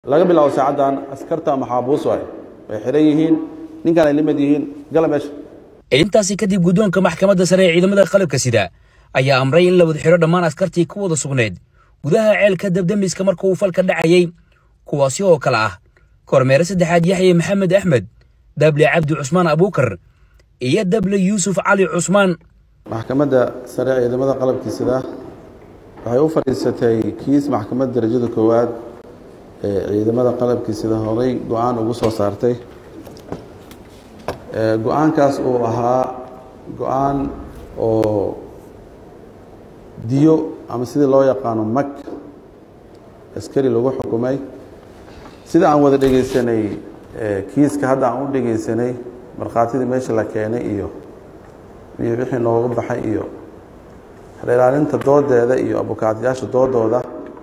laga bilaabo saacaddan askarta maxaabuus waay way xiran yihiin ninkan ay limad yihiin gala meesha intaasi kadib guddoonka maxkamadda sare ee ciidamada qalabka sida ayaa amray in la wada xidho dhammaan askartii ku wada sugnayd gudaha ceelka dabdamiska marka uu falka dhacayey kuwaasi oo kale ah kormeere saddexaad yaxye maxamed axmed dable cabdi cusmaan abuukar iyo dable yuusuf cali cusmaan maxkamadda sare ee ciidamada qalabkii sida waxay u fadhiisatay kiis maxkamadda darajada koowaad ee ciidamada qalabkii sida horay go-aan ugu soo saartay go-aankaas uu ahaa go-aan oo diyo ama sidii loo yaqaano mag askari lagu xukumay sida aan wada dhegaysanay kiiska hadda aan u dhegaysanay markhaatidii meesha la keenay iyo iyo wixii nooga baxay iyo ilaalinta doodeeda iyo abukaatayaasha doodooda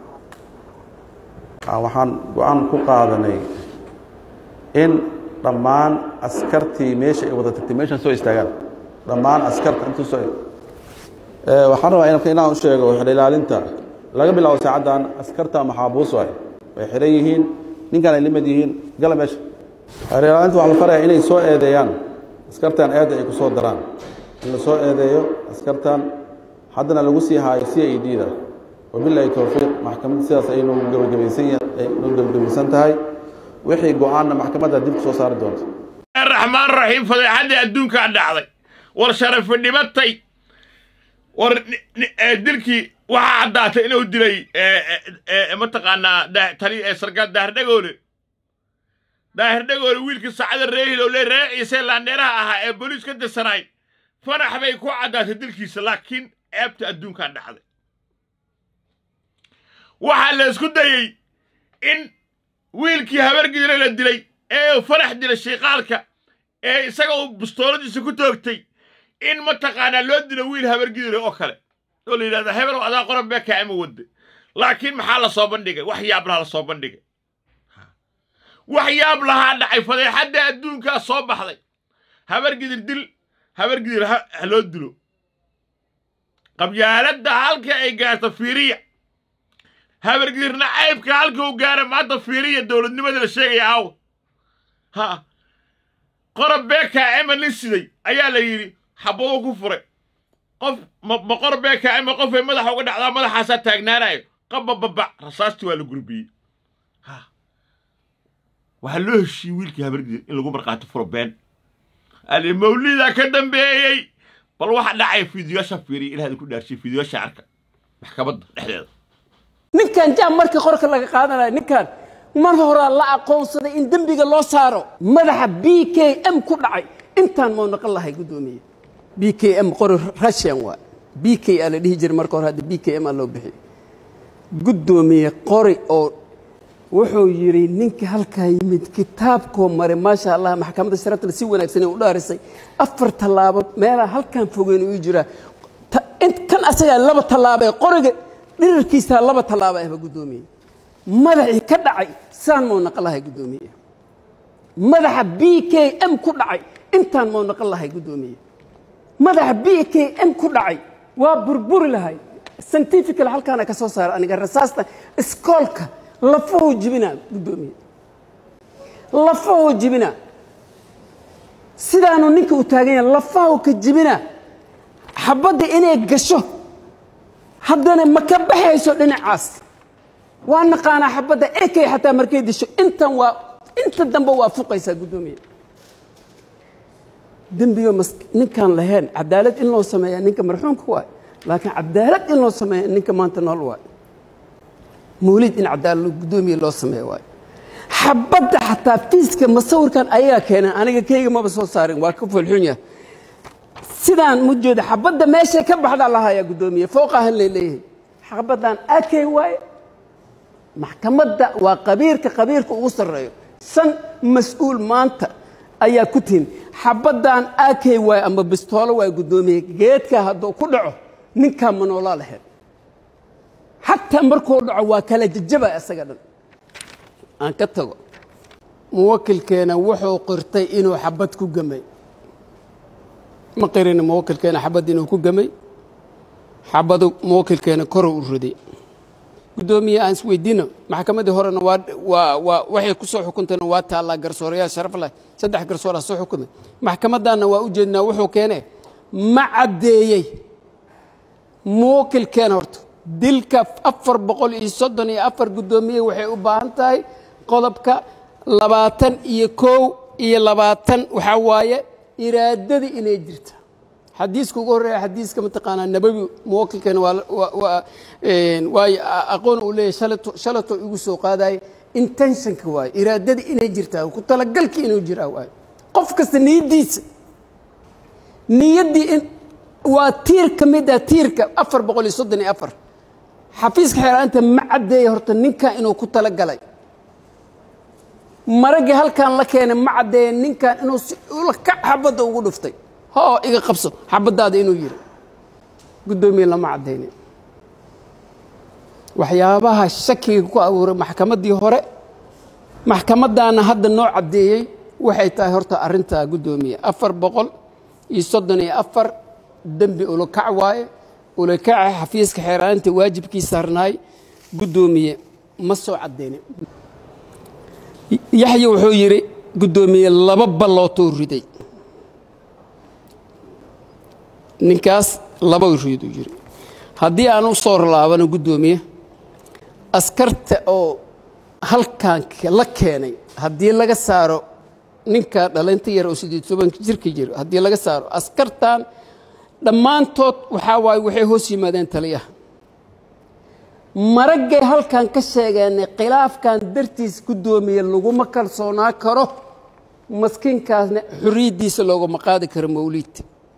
waxaan go-aan ku qaadanay in dhammaan askartii meesha ay wada tagtay meeshan soo istaagaan dhammaan askarta intuu soo waxaan rabaa inaan u sheego ilaalinta laga bilaabo saacaddan askarta maxaabuus waay way xiran yihiin ninkan ay limad yihiin gala meesha ilaalinta waxaa la faraya inay soo eedeeyaan askartan eedda ay ku soo daraan in la soo eedeeyo askartan haddana lagu sii haayo c i d da wabilahi towfiiq maxkamadda sidaas ay nagu gebagabaysan tahay wixii go-aanna maxkamadda dib ku soo saari doonta raxmaan raxiim fadeexaddii adduunkaa dhacday war sharafi dhibatay war dilkii waxaa caddaatay inuu dilay mataqaanaa tani sarkaal daahir-dhagoole daahir-dhagoole wiilkii sacada reehil le ree ciise laandheeraha ahaa ee boliis ka dirsanayd fanax bay ku caddaatay dilkiisa laakiin ceebta adduunkaa dhacday waxaa la isku dayey in wiilkii habargidire la dilay ee fanax dilay shiiqaalka ee isaga uu bustooladiisa ku toogtay in mataqaanaa loo dilo wiil habargidire oo kale oo la yidhahda hebelow adaa qoran beekaa ima wadde laakiin maxaa la soo bandhigay wax yaab lahaa la soo bandhigay wax yaab lahaa dhacay fadeexadda adduunkaa soo baxday habargidir dil habargidir ha loo dilo qabyaaladda halka ay gaarto fiiriya habargidirna caybka halka uu gaara maanta fiiriya dowladnimadii la sheegaya aawa ha qorob beekaa ema nin siday ayaa la yidhi xabaduu ku furay qof ma qorob beekaa ema qofay madaxa uga dhacdaa madaxaasaa taagnaanayo qabababac rasaastii waa la gurbiyey ha waxaa loo heshiiyey wiilkii habargidir in lagu markhaati furo been ali mawlidaa ka dambeeyey bal waxa dhacaya fiidiyoasha fiiriya ilaahda ku dhaarshiye fiidiyoasha arka maxkamadda dhexdeeda ninkan jaam markii qorka laga qaadanaya ninkan mar horaa la aqoonsaday in dembiga loo saaro madaxa b k m ku dhacay intaan mau naqon lahay guddoomiye b k m qori russian waa b k a la dhihi jiray marka hore hadda b k m aa loo bixiyey guddoomiye qori oo wuxuu yidhi ninka halkaa yimid kitaabkoo maray maasha allah maxkamadda sharaftale si wanaagsan u dhaarisay afar tallaabo meelaa halkaan fogeyn uu jiraa kan asagaa laba tallaabo ee qoriga dhirirkiisaa laba tallaabo ahba guddoomiye madaxii ka dhacay saan mau naqon lahay guddoomiye madaxa b k m ku dhacay intaan mau naqon lahay guddoomiye madaxa b k m ku dhacay waa burburi lahay scientifical halkaana ka soo saara aniga rasaasta iskoolka lafahuu jibinaa guddoomiye lafahuu jibinaa sidaanu ninka u taagan yahay lafahuu ka jibinaa xabadda inay gasho haddana ma ka baxayso dhinacaas waa naqaanaa xabadda ekay xataa markay disho intan waa inta dambe waa fuqaysaa guddoomiye dembiga ninkaan lahayn cadaalad in loo sameeyaa ninka marxuumka waay laakiin cadaalad in loo sameeya ninka maanta nool waay mawlid in cadaalad guddoomiye loo sameeya waay xabadda xataa fiiska masawirkan ayagaa keeneen aniga keyga maba soo saarin waa ka folxun yahay sidaan mu jeeda xabadda meeshay ka baxdaa lahayaa guddoomiye fooqahan lay leeyahay xabaddan akay waaye maxkamadda waa qabiirka qabiirka ugu sarreeyo san mas-uul maanta ayaa ku tihin xabaddan akay waaye ama bistoolo waaye guddoomiye geedka hadduu ku dhaco ninkaa ma noolaa lahayd xataa markuu dhaco waa kala jajaba isaga dhan aan ka tago muwakilkeena wuxuu qirtay inuu xabad ku gamay ma qirin muwakilkeena xabad inuu ku gamay xabadu muwakilkeena koruu u riday guddoomiye aan isweydiino maxkamaddii horena waa waa waa waxay ku soo xukuntayna waa taallaa garsoorayaal sharaf leh saddex garsooraa soo xukumay maxkamaddaanna waa u jeednaa wuxuu keenee ma caddeeyey muwakilkeen horta dilka afar boqol iyo soddon iyo afar guddoomiye waxay u baahan tahay qodobka labaatan iyo kow iyo labaatan waxaa waaye iraadadii inay jirta xadiiska ugu horreeya xadiiska mataqaanaa nabawi muwakilkeena waa waa- waa een, waayo a- aqoon uu leeyahay shalato shalato igu soo qaadaye intentionka waaye iraadadii inay jirtaa ku talagalkii inuu jiraa waaye qof kasta niyaddiisa niyaddii in waa tiir ka mid ah tiirka afar boqol iyo soddon iyo afar xafiiska xeeraanta ma caddeeya horta ninkan inuu ku talagalay maraggii halkan la keenay ma caddeeya ninkan inuu si ula kac xabadda ugu dhuftay hoo iga qabso xabaddaada inuu yiri guddoomiye lama caddaynin waxyaabaha shakiga ku abuuray maxkamaddii hore maxkamaddaana hadda noo caddeeyey waxay tahay horta arrintaa guddoomiye afar boqol iyo soddon iyo afar dembi ulakac waaye ulakaca xafiiska xeeraanta waajibkii saarnaay guddoomiye ma soo caddaynin yaxya wuxuu yidhi guddoomiye laba ballootuu riday ninkaas laba riiduu yidhi haddii aan u soo laabano guddoomiye askarta oo halkan la keenay haddii laga saaro ninka dhalinta yar oo sideed tobanka jirka jiro haddii laga saaro askartan dhammaantood waxaa waaye waxay hoos yimaadeen taliyaha maraggay halkan ka sheegeenay khilaafkan dartiis guddoomiye laguma kalsoonaa karo maskiinkaasna xorriyaddiisa loogama qaadi karo mawliid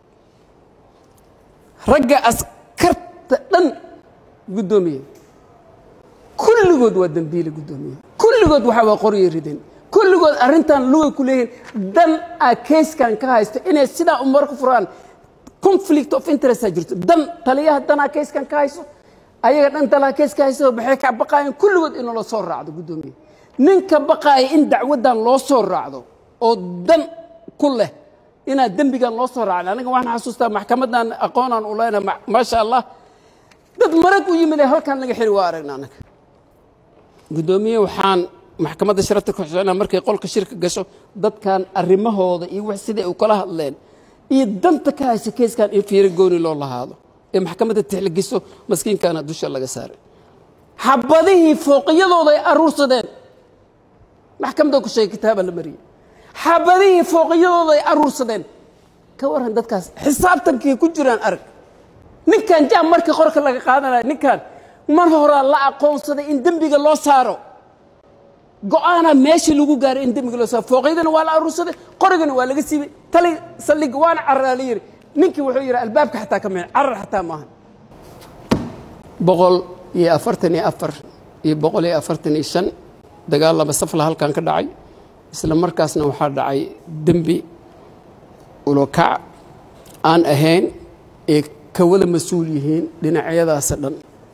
ragga askarta dhan guddoomiye kulligood waa dembiile guddoomiye kulligood waxaa waa qoryo rideen kulligood arrintan lugay ku leeyihiin dan a keyskan ka haysto inay sidaa umar ku furaan conflict of interest aa jirto dan taliyaha danaa keyskan ka hayso ayaga dhan dalaa keys ka hayso maxay ka baqaayeen kulligood in loo soo raacdo guddoomiye ninka baqaaya in dacwaddan loo soo raacdo oo dan ku leh inaad dembigan loo soo raacin aniga waxaan xasuustaa maxkamaddan aqoonaan u leenahay ma- maasha allah dad marag u yimid ee halkan laga xiri waa aragna anaga guddoomiye waxaan maxkamadda sharafta ku xuseenaa markay qolka shirka gasho dadkan arrimahooda iyo wax siday u kala hadleen iyo danta ka haysa keyskan in fiiro gooni loo lahaado ee maxkamadda tixligiso maskiinkana dusha laga saaray xabadihii fooqiyadooda ay aruursadeen maxkamadda ku sheegay kitaaba la mariyey xabadihii fooqiyadooda ay aruursadeen ka waran dadkaas xisaabtankii ku jiraan arag ninkan jaam markii qorka laga qaadanaya ninkan mar horaa la aqoonsaday in dembiga loo saaro go-aanaa meeshii lagu gaaray in dembiga loo saaro fooqyadana waa la aruursaday qorigana waa laga siibay tali saldhig waana cararaa la yidhi ninkii wuxuu yidhi albaabka xataa ka mixin carar xataa maaha boqol iyo afartan iyo afar iyo boqol iyo afartan iyo shan dagaal laba safla halkan ka dhacay isla markaasna waxaa dhacay dembi ulokac aan ahayn ee ka wada mas-uul yihiin dhinacyadaasa dhan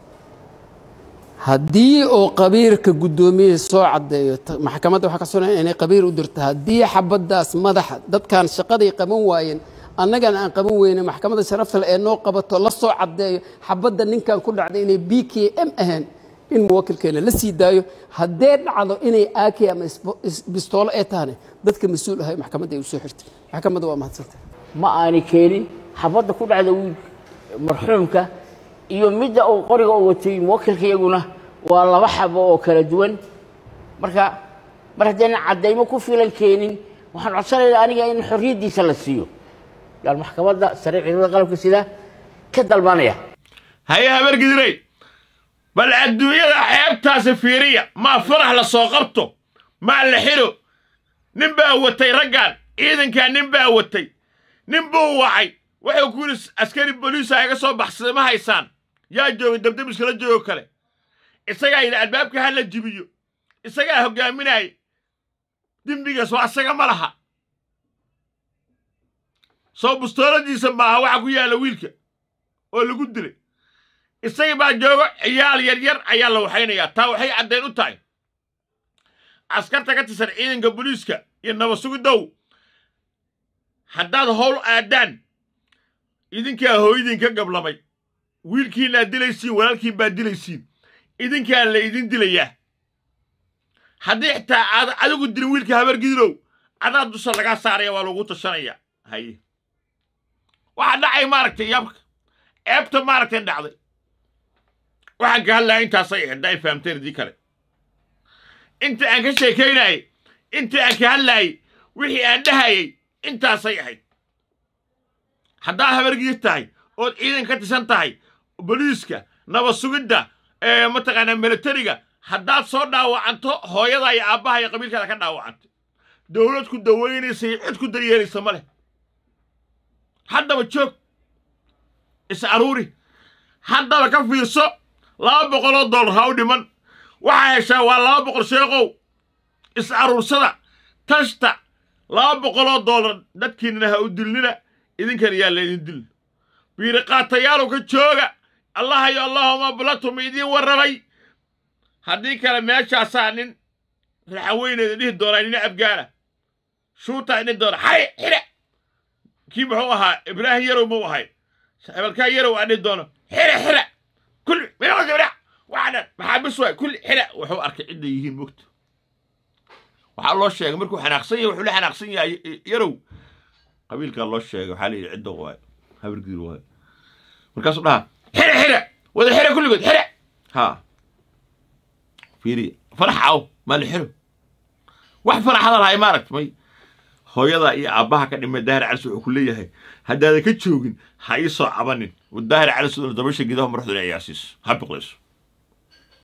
haddii oo qabiirka guddoomiyaha soo caddeeyo ta- maxkamadda waxaa ka sugan inay qabiir u dirto haddii xabaddaas madaxa dadkan shaqaday qaban waayeen annagana aan qaban weyne maxkamadda sharafta leh ee noo qabato la soo caddeeyo xabadda ninkan ku dhacday inay b k m ahayn in muwakilkeena la sii daayo haddee dhacdo inay ak ama isbo- is- bistoolo ee tahane dadka mas-uul ahay maxkamadda ay u soo xirtay maxkamadda waa mahadsantay ma aanay keenin xabadda ku dhacda wiil marxuumka iyo midda uu qoriga u watay muwakilka iyaguna waa laba xabo oo kala duwan marka mar haddaynan caddaymo ku filan keenin waxaan codsanaynaa aniga in xorriyaddiisa la siiyo yaan maxkamadda sare ciidamada qalabka sida ka dalbanaya haye habargidirey bal adduunyada ceebtaasi fiiriya maa farax la soo qabto maa la xidho nin baa watay raggan ciidankaa nin baa watay nin buu wacay wuxuu ku yidhi askari boliisa iga soo baxsaday ma haysaan yaa joogay dabdabiska la joogo kale isagaa yidhi albaabka ha la jibiyo isagaa hoggaaminaya dembigaas waa asaga ma laha soo bustooladiisa maaha waxa ku yaalla wiilka oo lagu dilay isaga baa joogo ciyaal yar yar ayaa la waxaynayaa taa waxay caddayn u tahay askarta ka tirsan ciidanka booliiska iyo nabad sugidow haddaad howl aadaan idinkaa hooyadiin ka gablamay wiilkiinaad dilaysiin walaalkiin baad dilaysiin idinkaan la idin dilayaa haddii xitaa aad adigu dilin wiilka habargidirow adaa dusha lagaa saaraya waa lagu tashanaya haye waxaa dhacay maaragtay yabka ceebta maaragtay dhacday waxaan ka hadlaya intaasay ahayd hadda ay fahamteen idii kale inta aan ka sheekaynayay inta aan ka hadlayay wixii aan dhahayay intaasay ahayd haddaad habargidid tahay ood ciidan ka tisan tahay boliiska nabad sugidda ee mataqaanaa militariga haddaad soo dhaawacanto hooyada iyo aabbaha iyo qabiilkaada ka dhaawacantay dowlad ku dawaynaysa iyo cid ku daryeelaysa ma leh haddaba joog is aruuri haddaba ka fiirso laba boqoloo dollar ha u dhiman waxaa heshaa waa laba boqol sheekow is aruursada tashta laba boqoloo dollar dadkiinana ha u dilnina idinkan yaa laydin dil biiriqaatayaalow ka jooga allahayo allahuma bulatum idiin warramay haddii kale meeshaasaa nin raxaweyneeda dhihi doonaa nina abgaana shuutaa dhihi doona xare xire kii muxuu ahaa ibraahim yarow muu ahay hebelkaa yarow aa dhihi doono xire xire kulli minaa waxaa dhan maxaabis waay kulli xire wuxuu arkay cidday yihiin mogta waxaa loo sheegay markuu xanaaqsan yahay wuxuu la xanaaqsan yahay yarow qabiilkaa loo sheegay waxaa la yidhi cidda waay habargiir waay markaasuu dhaha xire xire wada xire kulligood xire haa fiiriya farax aw maa la xiro wax faraxada lahay maaragt may hooyada iyo aabbaha ka dhimay daahir calis wuxuu ku leeyahay haddaadan ka joogin ha ii soo cabanin daahir calis dabasha gidaha madaxduna ciyaasiiso ha biqlayso